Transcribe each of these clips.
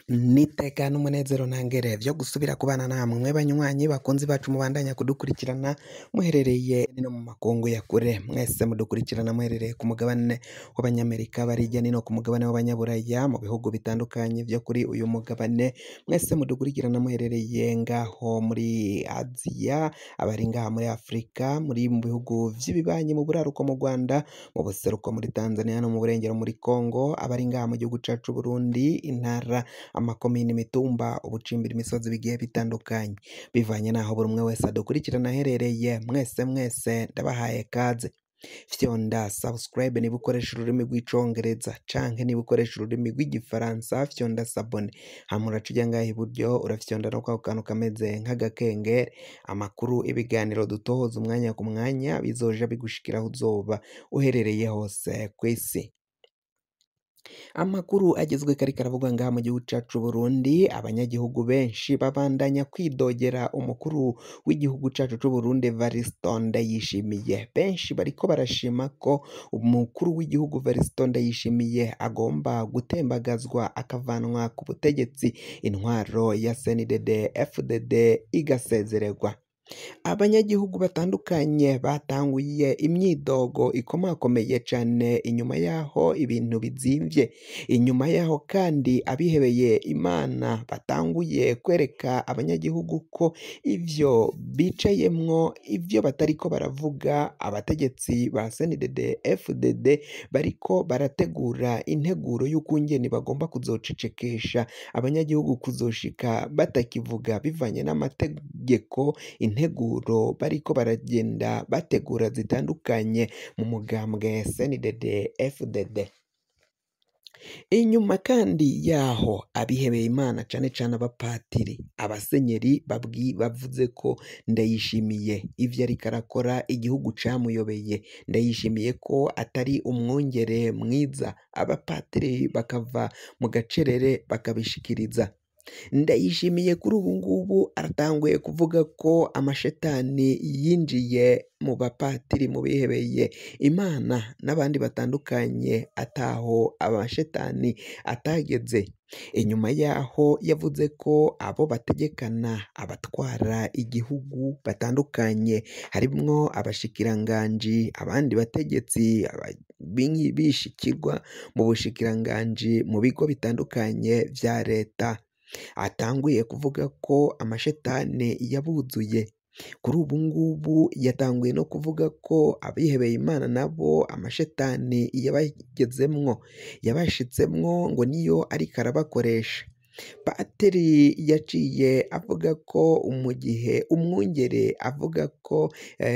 n'iteka n'umunezero ntangere vyo gusubira kubana namwe banywanyi bakunzi bacu mubandanya kudukurikirana muherereye no mu makungu ya kure mwese mudukurikirana muherereye ku mugabane w'abanyamerika barijya nino ku mugabane w'abanyaburaya mu bihugu bitandukanye vyo kuri uyu mugabane mwese mudukurikirana muherereye ngaho muri aziya abari ngaha muri afurika muri mu bihugu vy'ibibanyi mu buraruko mu rwanda mu buseruko muri tanzania no mu burengero muri congo abari ngaha mu gihugu cacu burundi intara amakomini imitumba ubucimbira imisozi bigiye bitandukanye bivanye n'aho buri umwe wese adukurikirana aherereye mwese mwese ndabahaye kaze fyonda subscribe niba ukoresha ururimi rw'icongereza canke niba ukoresha ururimi rw'igifaransa fyonda sabone hama uraca ujya ngaha iburyo urafyonda no kwako kantu kameze nk'agakengeri amakuru ibiganiro dutohoza umwanya ku mwanya bizoja bigushikira aho uzoba uherereye hose kw'isi amakuru agezwe kari karavugwa ngaha mu gihugu cacu Burundi abanyagihugu benshi babandanya kwidogera umukuru w'igihugu cacu c'u Burundi Evariste Ndayishimiye benshi bariko barashima ko umukuru w'igihugu Evariste Ndayishimiye agomba gutembagazwa akavanwa ku butegetsi intwaro ya CNDD FDD igasezererwa abanyagihugu batandukanye batanguye imyidogo ikomakomeye cane inyuma yaho ibintu bizimvye inyuma yaho kandi abihebeye imana batanguye kwereka abanyagihugu ko ivyo bicayemwo ivyo batariko baravuga abategetsi ba CNDD FDD bariko barategura integuro y'ukungene bagomba kuzocecekesha abanyagihugu kuzoshika batakivuga bivanye n'amategeko integuro bariko baragenda bategura zitandukanye mu mugambwe CNDD FDD inyuma kandi yaho abihebeye imana cane cane abapatiri abasenyeri babwi bavuze ko ndayishimiye ivyo ariko arakora igihugu camuyobeye ndayishimiye ko atari umwungere mwiza abapatiri bakava mu gacerere bakabishikiriza ndayishimiye kuri ubu ngubu aratanguye kuvuga ko amashetani yinjiye mu bapatiri mu bihebeye imana n'abandi batandukanye ataho amashetani atageze inyuma yaho yavuze ko abo bategekana abatwara igihugu batandukanye harimwo abashikiranganji abandi bategetsi bishikirwa mu bushikiranganji mu bigo bitandukanye vya leta atanguye kuvuga ko amashetani yabuzuye kuri ubu ngubu yatanguye no kuvuga ko abihebeye imana nabo amashetani yabagezemwo yabashitsemwo ngo niyo ariko arabakoresha patiri yaciye avuga ko mu gihe umwungere avuga ko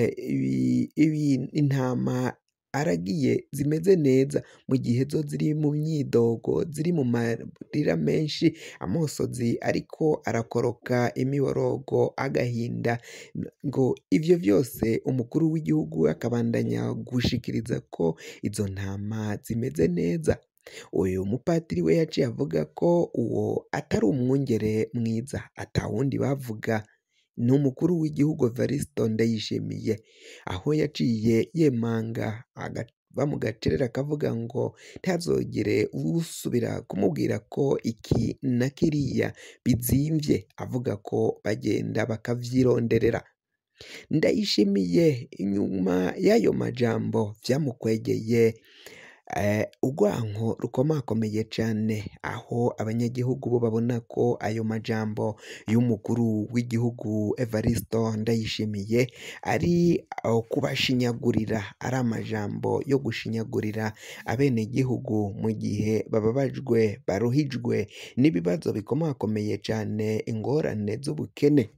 intama aragiye zimeze neza mu gihe zo ziri mu myidogo ziri mu marira menshi amosozi ariko arakoroka imiborogo agahinda ngo ivyo vyose umukuru w'igihugu akabandanya gushikiriza ko izo ntama zimeze neza uyu mupatiri we yaciye avuga ko uwo atari umwungere mwiza atawundi bavuga ni umukuru w'igihugu Evariste Ndayishimiye aho yaciye yemanga agava mu gacerere akavuga ngo ntazogere usubira kumubwira ko iki na kiriya bizimvye avuga ko bagenda bakavyironderera ndayishimiye inyuma y'ayo majambo vyamukwegeye urwanko rukomakomeye cane aho abanyagihugu bo babona ko ayo majambo y'umukuru w'igihugu Evariste Ndayishimiye ari kubashinyagurira ari amajambo yo gushinyagurira abenegihugu mu gihe bababajwe baruhijwe n'ibibazo bikomakomeye cane ingorane z'ubukene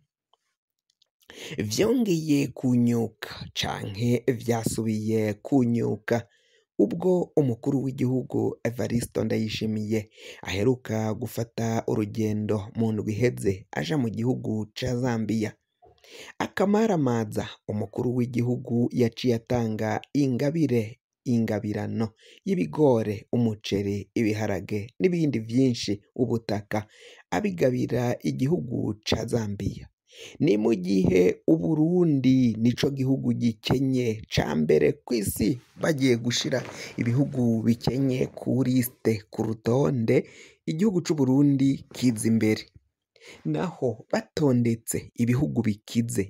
vyongeye kunyuka canke vyasubiye kunyuka ubwo umukuru w'igihugu Evariste Ndayishimiye aheruka gufata urugendo mu ndwi iheze aja mu gihugu ca Zambia akamaramaza umukuru w'igihugu yaciye atanga ingabire ingabirano y'ibigore umuceri ibiharage n'ibindi vyinshi ubutaka abigabira igihugu ca Zambia ni mu gihe uburundi nico gihugu gikenye ca mbere kw'isi bagiye gushira ibihugu bikenye ku lisite ku rutonde igihugu c'u Burundi kiza imbere naho batondetse ibihugu bikize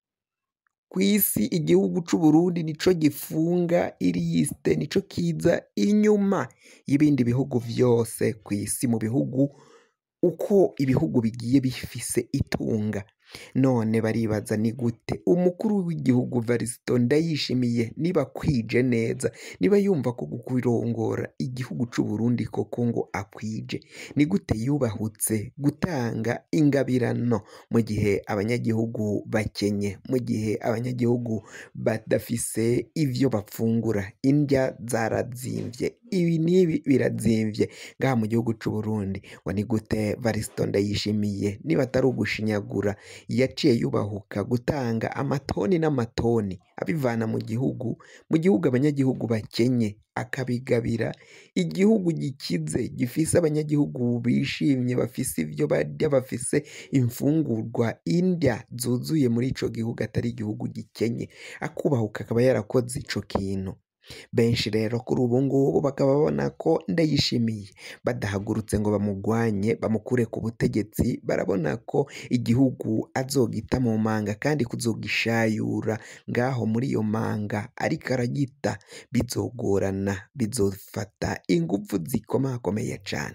kw'isi igihugu c'u Burundi nico gifunga ilisite nico kiza inyuma y'ibindi bihugu vyose kw'isi mu bihugu uko ibihugu bigiye bifise itunga none baribaza ni gute umukuru w'igihugu Varisito Ndayishimiye niba akwije neza niba yumva ko kurongora igihugu c'u Burundi koko ngo akwije ni gute yubahutse gutanga ingabirano mu gihe abanyagihugu bakenye mu gihe abanyagihugu badafise ivyo bafungura indya zarazimvye ibi n'ibi birazimvye ngaha mu gihugu c'u Burundi ngo ni gute Varisito Ndayishimiye niba atari ugushinyagura yaciye yubahuka gutanga amatoni n'amatoni abivana mu gihugu mu gihugu abanyagihugu bakenye akabigabira igihugu gikize gifise abanyagihugu bishimye bafise ivyo barya bafise imfungurwa indya zuzuye muri ico gihugu atari igihugu gikenye akubahuka akaba yarakoze ico kintu benshi rero kuri ubu ngubu bakaba babona ko Ndayishimiye badahagurutse ngo bamugwanye bamukure ku butegetsi barabona ko igihugu azogita mu manga kandi kuzogishayura ngaho muri iyo manga ariko aragita bizogorana bizofata inguvu zikomakomeye cane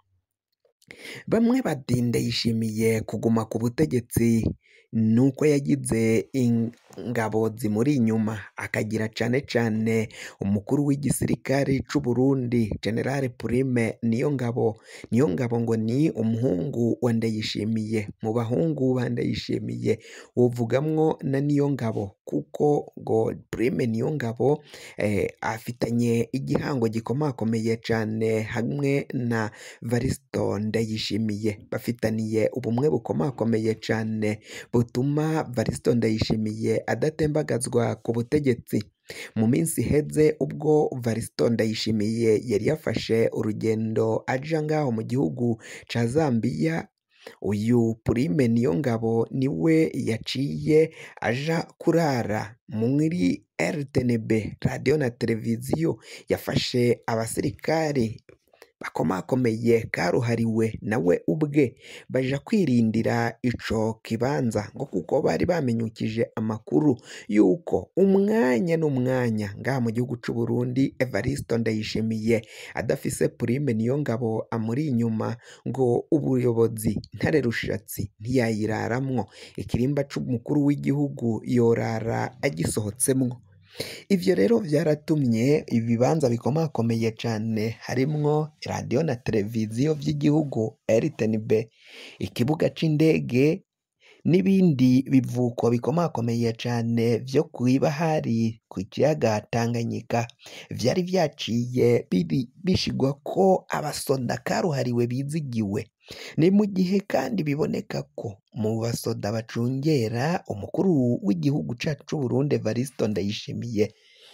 bamwe bati Ndayishimiye kuguma ku butegetsi nuko yagize ingabo zimuri inyuma akagira cane cane umukuru w'igisirikare c'u Burundi General Prime Niyongabo Niyongabo ngo ni umuhungu wa Ndayishimiye mu bahungu ba Ndayishimiye wovugamwo na Niyongabo kuko ngo Prime Niyongabo eh, afitanye igihango gikomakomeye cane hamwe na Varisito Ndayishimiye bafitaniye ubumwe bukomakomeye cane butuma Varisito Ndayishimiye adatembagazwa ku butegetsi mu minsi iheze ubwo Varisito Ndayishimiye yari yafashe urugendo aja ngaho mu gihugu ca Zambiya uyu Prime Niyongabo niwe yaciye aja kurara muri RTNB radiyo na televiziyo yafashe abasirikare bakomakomeye karuhariwe nawe ubwe baja kwirindira ico kibanza ngo kuko bari bamenyukije amakuru yuko umwanya n'umwanya ngaha mu gihugu c'u Burundi Evariste Ndayishimiye adafise Prime Niyongabo amuri inyuma ngo ubuyobozi ntare rushatsi ntiyayiraramwo ikirimba c'umukuru w'igihugu yorara agisohotsemwo ivyo rero vyaratumye ibibanza bikomakomeye cane harimwo radiyo na televiziyo vy'igihugu RTNB ikibuga c'indege n'ibindi bivuko bikomakomeye cane vyo kw'ibahari ku kiyaga Tanganyika vyari vyaciye biri bishigwa ko abasoda karuhariwe bizigiwe ni mu gihe kandi biboneka ko mu basoda bacungera umukuru w'igihugu cacu c'u Burundi Evariste Ndayishimiye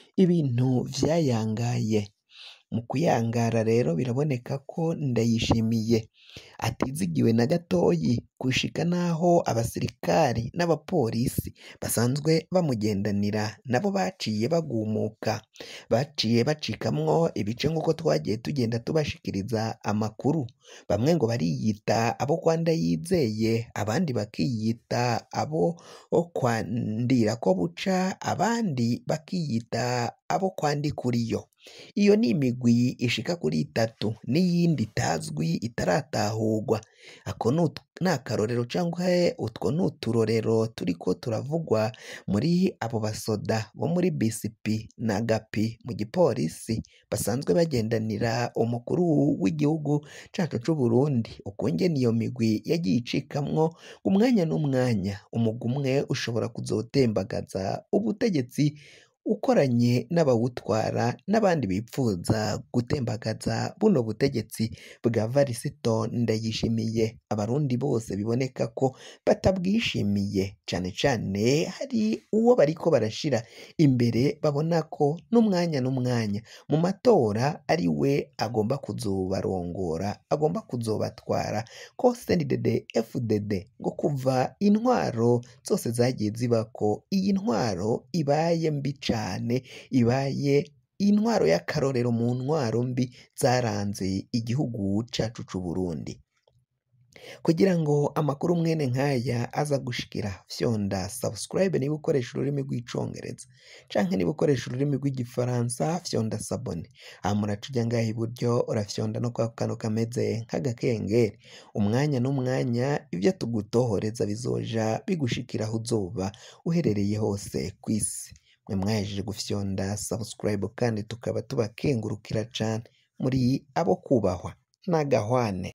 ibintu vyayangaye mu kuyangara rero biraboneka ko Ndayishimiye atizigiwe na gatoyi gushika naho abasirikari n'abapolisi basanzwe bamugendanira nabo baciye bagumuka baciye bacikamwo ibice nk'uko twagiye tugenda tubashikiriza amakuru bamwe ngo bariyita abo kwa Ndayizeye abandi bakiyita abo kwa Ndirako buca abandi bakiyita abo kwa Ndikuriyo iyo ni imigwi ishika kuri itatu n'iyindi itazwi itaratahurwa ako ni akarorero cyangwa utwo ni uturorero turiko turavugwa muri abo basoda bo muri BCP na gapi mu gipolisi basanzwe bagendanira umukuru w'igihugu cacu c'u Burundi ukungene iyo migwi yagiye icikamwo umwanya n'umwanya umugwi umwe ushobora kuzotembagaza ubutegetsi ukoranye n'abawutwara n'abandi bipfuza gutembagaza buno butegetsi bwa Varisito Ndayishimiye abarundi bose biboneka ko batabwishimiye cane cane hari uwo bariko barashira imbere babona ko n'umwanya n'umwanya mu matora ari we agomba kuzobarongora agomba kuzobatwara ko CNDD FDD ngo kuva intwaro zose zagiye zibako iyi ntwaro ibaye mbi cane ibaye intwaro y'akarorero mu ntwaro mbi zaranze igihugu cacu c'Uburundi kugira ngo amakuru mwene nk'aya aza gushikira fyonda subscribe niba ukoresha ururimi rw'icongereza canke niba ukoresha ururimi rw'igifaransa fyonda sabone aha muraca uja ngaha iburyo urafyonda no kwa kantu kameze nk'agakengeri umwanya n'umwanya ivyo tugutohoreza bizoja bigushikira aho uzoba uherereye hose kw'isi mwe mwahejeje gufyonda subscribe kandi tukaba tubakengurukira cane muri abo kubahwa n'agahwane